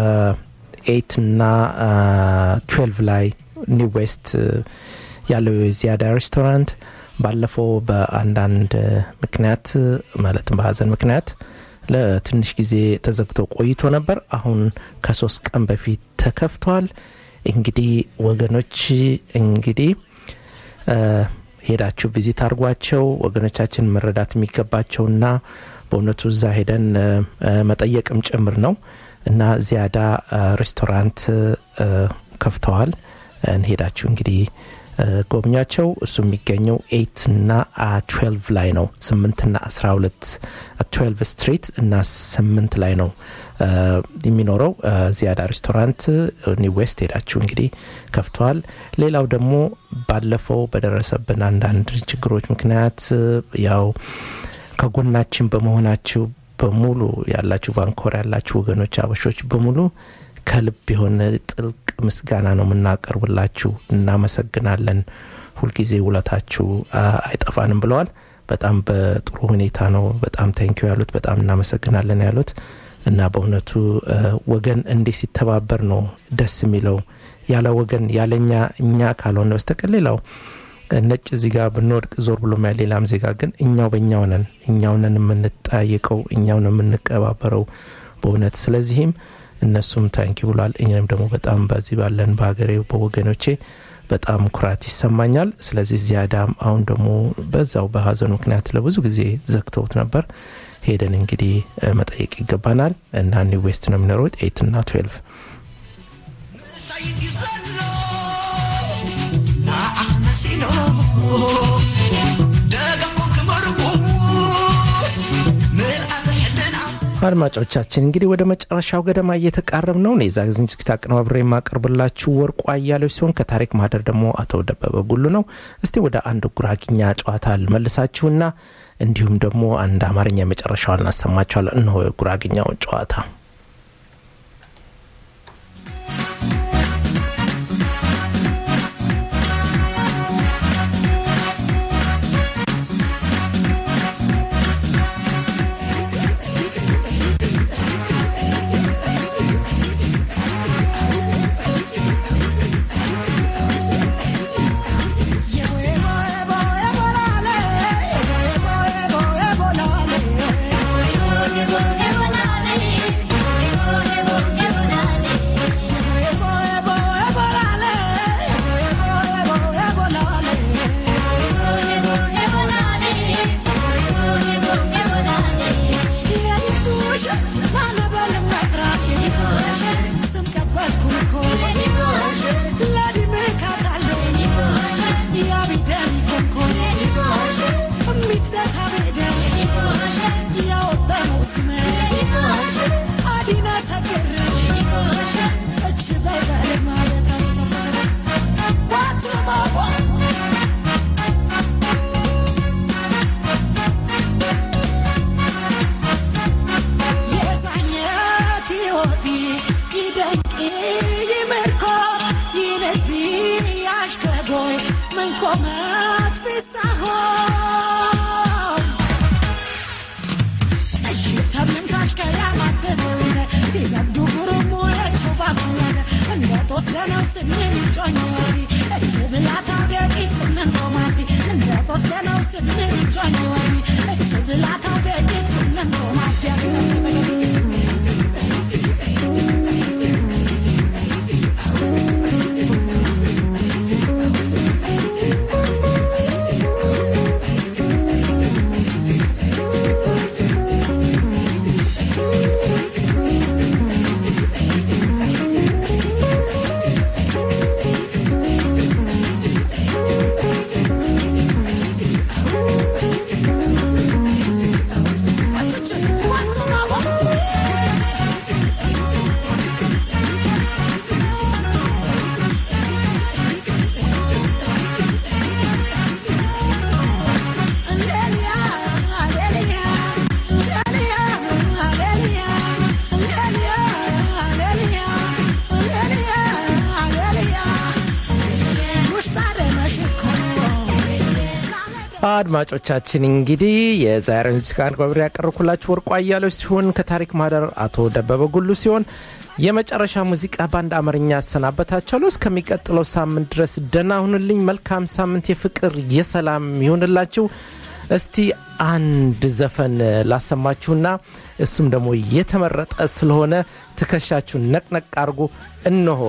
ኤት እና ትዌልቭ ላይ ኒው ዌስት እ፣ ያለው የዚያዳ ሬስቶራንት ባለፈው በአንዳንድ እ፣ ምክንያት እ፣ ማለትም በሀዘን ምክንያት ለትንሽ ጊዜ ተዘግቶ ቆይቶ ነበር። አሁን ከሶስት ቀን በፊት ተከፍቷል። እንግዲህ ወገኖች እንግዲህ እ፣ ሄዳችሁ ቪዚት አድርጓቸው ወገኖቻችን መረዳት የሚገባቸውና በእውነቱ እዛ ሄደን እ፣ እ፣ መጠየቅም ጭምር ነው እና ዚያዳ እ፣ ሬስቶራንት እ፣ ከፍተዋል። ሄዳችሁ እንግዲህ እ፣ ጎብኟቸው። እሱ የሚገኘው ኤት እና ትዌልቭ ላይ ነው። ስምንትና አስራ ሁለት ትዌልቭ ስትሪት እና ስምንት ላይ ነው እ፣ የሚኖረው እ፣ ዚያዳ ሬስቶራንት ኒው ዌስት ሄዳችሁ እንግዲህ ከፍተዋል። ሌላው ደግሞ ባለፈው በደረሰብን አንዳንድ ችግሮች ምክንያት እ፣ ያው ከጎናችን በመሆናችሁ በሙሉ ያላችሁ ቫንኮር ያላችሁ ወገኖች አበሾች በሙሉ ከልብ የሆነ ጥልቅ ምስጋና ነው የምናቀርብላችሁ። እናመሰግናለን። ሁልጊዜ ውለታችሁ አ፣ አይጠፋንም ብለዋል። በጣም በጥሩ ሁኔታ ነው በጣም ታንኪዩ ያሉት። በጣም እናመሰግናለን ያሉት እና በእውነቱ እ፣ ወገን እንዲህ ሲተባበር ነው ደስ የሚለው። ያለ ወገን ያለኛ እኛ ካልሆነ በስተቀር ሌላው ነጭ እዚህ ጋር ብንወድቅ ዞር ብሎ ያ ሌላም ዜጋ ግን እኛው በእኛው ነን እኛው ነን የምንጠያየቀው እኛው ነው የምንቀባበረው በእውነት ስለዚህም እነሱም ታንኪ ብሏል እኛም ደግሞ በጣም በዚህ ባለን በሀገሬ በወገኖቼ በጣም ኩራት ይሰማኛል ስለዚህ ዚያዳም አሁን ደግሞ በዛው በሀዘኑ ምክንያት ለብዙ ጊዜ ዘግተውት ነበር ሄደን እንግዲህ እ፣ መጠየቅ ይገባናል እና ኒው ዌስት ነው የሚኖሩት ኤት እና ትዌልቭ ሳይድ ይዘሎ ንዓኽ መሲሎ ደጋኩም ክመርኩስ ምልኣተ ሕልና አድማጮቻችን እንግዲህ ወደ መጨረሻው ገደማ እየተቃረብ ነው። እኔ የዛ ዝግጅት አቀነባብሬ የማቀርብላችሁ ወርቁ አያሌው ሲሆን ከታሪክ ማህደር ደግሞ አቶ ደበበ ጉሉ ነው። እስቲ ወደ አንድ ጉራግኛ ጨዋታ ልመልሳችሁና እንዲሁም ደግሞ አንድ አማርኛ የመጨረሻው እናሰማችኋለን። እነሆ የጉራግኛው ጨዋታ Bolale, bolale, bolale, bolale, bolale, bolale, ኮመት ቢሳሆን እሽተብልም ታሽከያ ማተደውነ ቲዘብዱ ጉሩሙ የችባኩነ እንደ ጦስደነው ስምን ጮኝወሪ እች ብላታው ደቂት ቁነን ቆማዲ እንደ ጦስደነው ስምን ጮኝወሪ እች ብላታው ደቂት ቁነን ቆማዲ አድማጮቻችን እንግዲህ የዛሬ ሙዚቃ አንጓብሪ ያቀርብኩላችሁ ወርቁ አያሌው ሲሆን ከታሪክ ማህደር አቶ ደበበ ጉሉ ሲሆን የመጨረሻ ሙዚቃ በአንድ አማርኛ ያሰናበታቸዋለሁ። እስከሚቀጥለው ሳምንት ድረስ ደህና ሁኑልኝ። መልካም ሳምንት፣ የፍቅር የሰላም ይሁንላችሁ። እስቲ አንድ ዘፈን ላሰማችሁና እሱም ደግሞ የተመረጠ ስለሆነ ትከሻችሁን ነቅነቅ አድርጎ እነሆ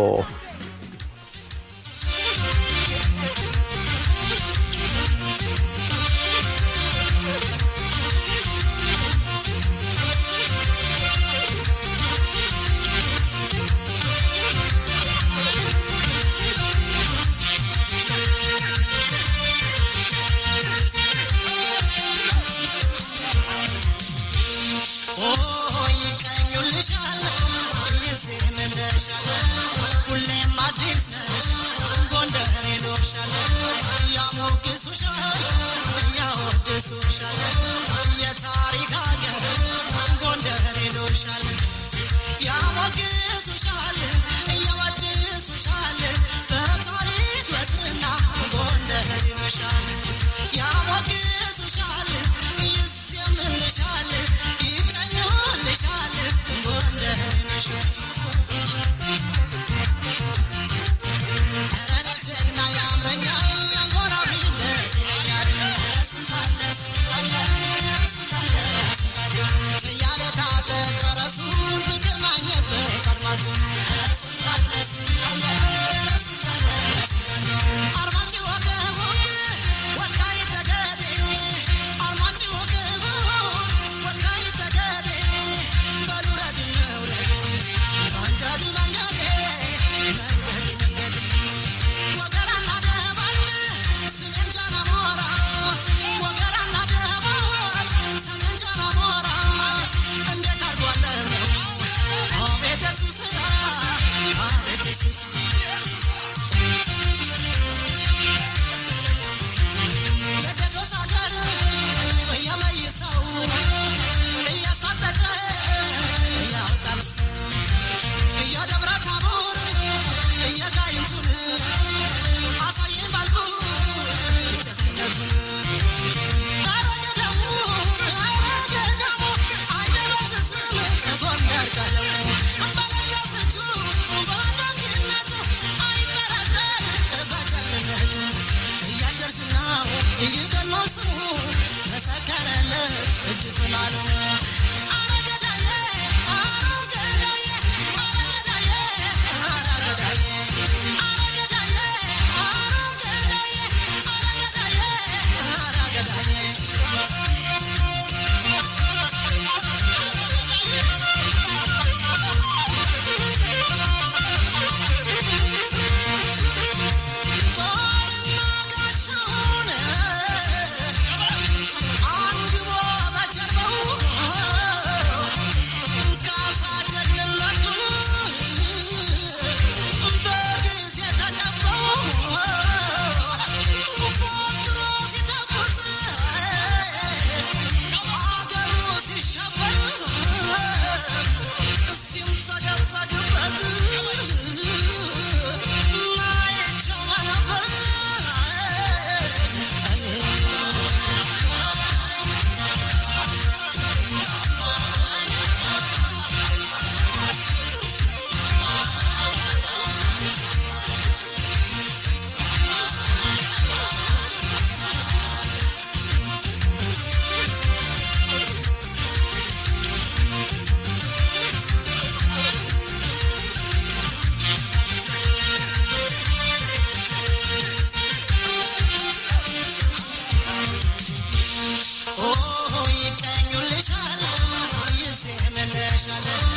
ሻለ